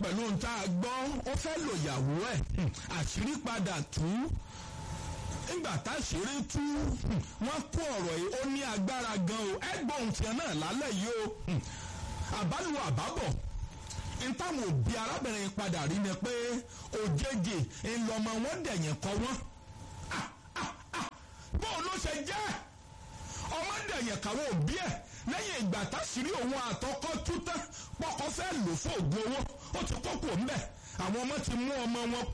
pẹ̀lú ohun tá a gbọ́ ó fẹ́ lò yàwó ẹ̀ àṣírí padà tú nígbà táṣírí tú wọ́n kó ọ̀rọ̀ yìí ó ní agbára gan o ẹgbọ́n ohun tiẹ̀ náà lálẹ́ yìí o àbálù àbábọ̀ ntáwọn òbí arábìnrin padà rí ni pé òjèjì ńlọmọ wọn dẹ̀yìn kọ wọn bóun ló ṣe jẹ́ ọmọ dẹ̀yìn káwọn òbí ẹ̀ lẹ́yìn ìgbà táṣírí òun àtọkọ tú tán pọkọ fẹ́ lò fún ògùn owó ó ti kókò ńbẹ̀ àwọn ọmọ ti mú ọmọ wọn